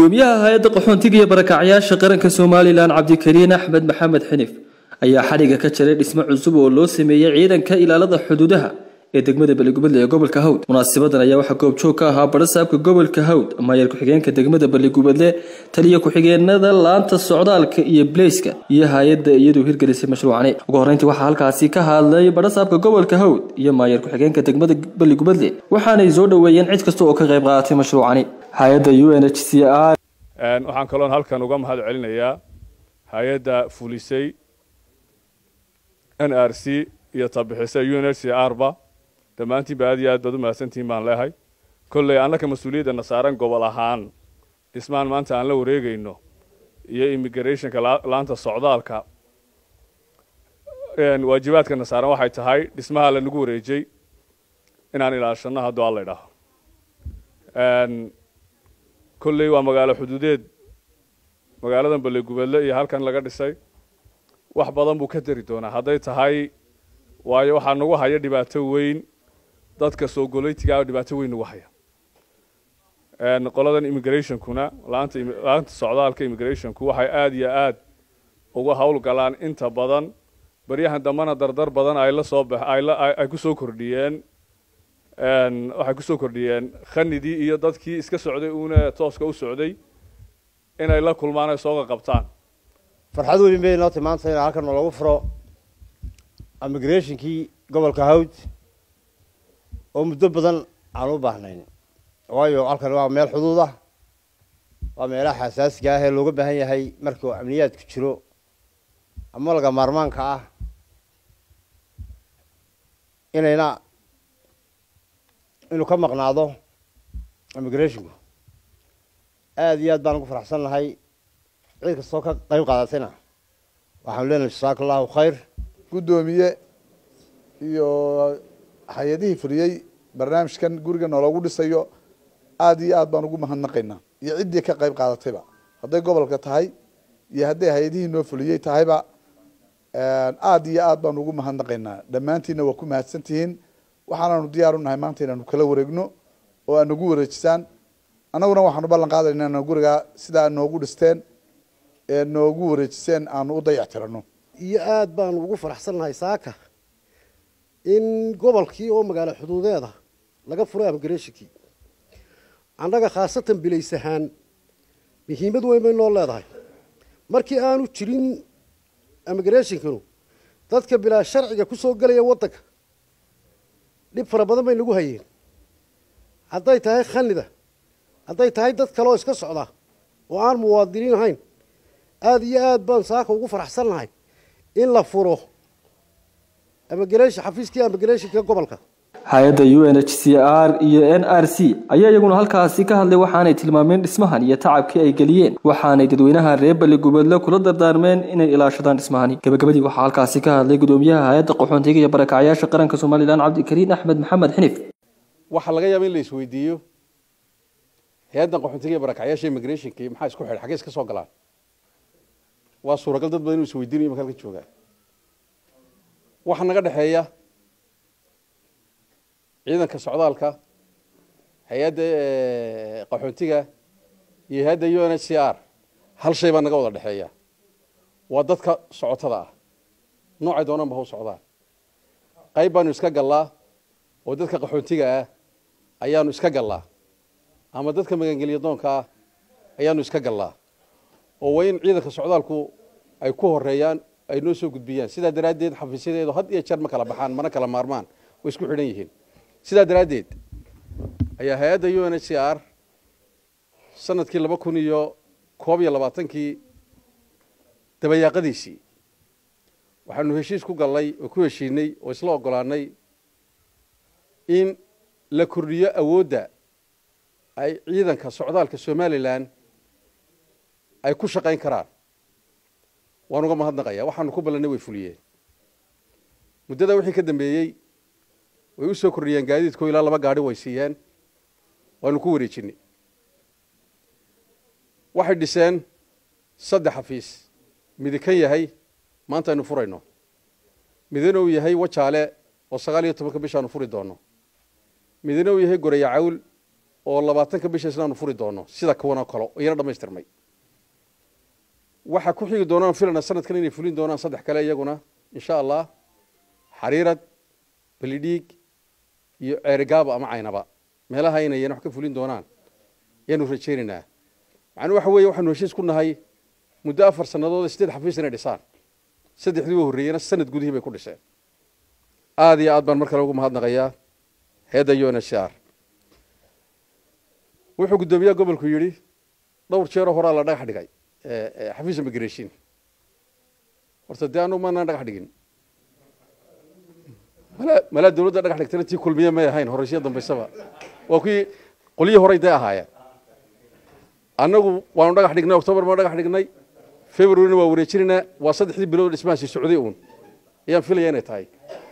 gudoomiyaha hay-adda qaxoontiga iyo barakacyaasha qaranka somalilan cabdikariin axmed maxamed xinif ayaa xadhiga ka jaray dhismo cusub oo loo sameeyey ciidanka ilaalada xuduudaha ee degmada beligubadle ee gobolka hawd munaasibadan ayaa waxaa goobjoog ka ahaa barasaabka gobolka hawd maayar ku-xigeenka degmada beligubadle taliya ku-xigeenada laanta socdaalka iyo bleyska iyo hay-adda iyaduu hirgelisay mashruucani ugu horreyntii waxaa halkaasi ka hadlay barasaabka gobolka hawd iyo maayar ku-xigeenka degmada beligubadle waxaanay soo dhoweeyeen cid kasta oo ka qayb qaadatay mashruucani hay-adda u n h c r waxaan kaloon halkan uga mahad celinayaa hay-adda fulisay n r c iyo tabixisay u n h c r ba dhammaantiinba aad iyo aad baad u mahadsantihiin baan leehay kolley annaka mas-uuliyadana saaran gobol ahaan dhismaan maanta aan la wareegayno iyo immigrationka laanta socdaalka waajibaadkana saaran waxay tahay dhismaha lanagu wareejay inaan ilaashano hadduu alla idhaaho kolley waa magaalo xuduudeed magaaladan ballegubadle iyo halkan laga dhisay wax badan buu ka dari doonaa hadday tahay waayo waxaa nagu haya dhibaato weyn dadka soo goleytigaa dhibaato weyn nagu haya qoladan immigrationkuna laanta laanta socdaalka immigrationku waxay aada iyo aad uga hawl galaan inta badan baryahan dambena dardar badan ay la soo bax ay ku soo kordhiyeen waxay kusoo kordhiyeen khanidii iyo dadkii iska socday uuna tooska u socday inay la kulmaan ay sooga qabtaan farxad weyn bay noo timaanta in halkan lagu furo immigrationkii gobolka hawd oo muddo badan aan u baahnayn waayo halkan waa meel xuduud ah waa meelaha xasaasiga ah ee looga baahan yahay markuu amniyaadku jiro ama laga maarmaanka ah inayna inuu ka maqnaado immigrationku aada iyo aad baan ugu faraxsan nahay cid kastoo ka qayb qaadatayna waxaanu leenahay jasaaka allahu khayr guddoomiye iyo hay-adihii fuliyey barnaamijkan guriga nooloogu dhisayo aada iyo aad baan ugu mahadnaqaynaa iyo ciddii ka qayb qaadatayba hadday gobolka tahay iyo hadday hay-adihii noo fuliyey tahayba aada iyo aad baan ugu mahadnaqaynaa dhammaantiinna waa ku mahadsan tihiin waxaanaanu diyaar u nahay maanta inaanu kala wareegno oo aad nagu wareejisaan annaguna waxaanu ballan qaadayna inaan gurigaa sidaa noogu dhisteen ee noogu wareejiseen aanu u dayac tirano iyo aada baanu ugu faraxsannahay saaka in gobolkii oo magaalo xuduudeeda laga furo immigrationkii annaga khaasatan bilays ahaan muhiimad weyn bay noo leedahay markii aanu jirin immigrationkanu dadka bilaa sharciga ku soo gelaya waddanka dhib fara badan bay nagu hayeen hadday tahay khanida hadday tahay dad kale oo iska socda oo aan muwaadiniin ahayn aada iyo aad baan saaka ugu faraxsan nahay in la furo immigration xafiiskii immigrationka gobolka hay-adda u n h c r iyo n r c ayaa iyaguna halkaasi ka hadlay waxaanay tilmaameen dhismahan iyo tacabkii ay geliyeen waxaanay dadweynaha reer beligubadle kula dardaarmeen inay ilaashadaan dhismahani gabagabadii waxaa halkaasi ka hadlay gudoomiyaha hay-adda qaxoontiga iyo barakacyaasha qaranka somalilan cabdikariin axmed maxamed xinif waxaa laga yaaba in la isweydiiyo hay-addan qaxoontiga iyo barakacyaasha immigrationki maxaa isku xidhay xaggee iska soo galaan waa suuragal dad badan inuu isweydiinayo imaka halka joogaa waxaa naga dhexeeya ciidanka socdaalka hay-adda qaxoontiga iyo hay-adda u n h c r hal shay baa naga wada dhexeeya waa dadka socotada ah noocay doonaan ba ha u socdaan qayb baanu iska gallaa oo dadka qaxoontiga ah ayaanu iska gallaa ama dadka magangelya doonka ah ayaanu iska gallaa oo waa in ciidanka socdaalku ay ku horeeyaan ay noo soo gudbiyaan sidaa daraaddeed xafiisyadeedu had iyo jeer ma kala baxaan mana kala maarmaan way isku xidhan yihiin sidaa daraaddeed ayaa hay-adda u n h c r sanadkii laba kun iyo koob iyo labaatankii dabayaaqadiisii waxaanu heshiis ku gallay oo ku heshiinay oo isla ogolaanay in la kordhiyo awoodda ay ciidanka socdaalka somalilan ay ku shaqayn karaan waan uga mahadnaqaya waxaanu ku ballannay way fuliyeen muddadaa wixii ka dambeeyey way u soo kordhiyeen gaadiidkoo ilaa laba gaadhi way siiyeen waanu ku wareejinay waxay dhiseen saddex xafiis midi kan yahay maanta aynu furayno midina uu yahay wajaale oo sagaal iyo tobanka bishaanu furi doono midina uu yahay goraya cawl oo labaatanka bisha islaanu furi doono sida kuwanoo kalo iyana dhammaystirmay waxaa ku xigi doonaan filana sanadkan inay fulin doonaan saddex kale iyaguna insha allah xariirad belidhiig iyo ceerigaabo ama caynaba meelaha inay iyana wax ka fulin doonaan ayaanu rajaynaynaa macnuu waxa weeye waxaanu heshiis ku nahay muddo afar sannadood sideed xafiis inay dhisaan saddexdii u horreeyena sanad gudihii bay ku dhiseen aada iyo aad baan mar kale ugu mahadnaqayaa heedda u n h r wuxuu guddoomiyaha gobolku yidhi dhowr jeeroo horaa la dhagax dhigay xafiis immigration horta dee anu maanaan dhagax dhigin mala malaa dawladda dhagax dhigtana tii kulmiye may ahayn horeysiya dambaysaba waa kuwii qolyihii horey dee ahaayeen annagu waanu dhagax dhignay octobar baanu dhagax dhignay februaryna waa wareejinaynaa waa saddexdii bilood dhismahaasi socday uun ayaan filaya inay tahay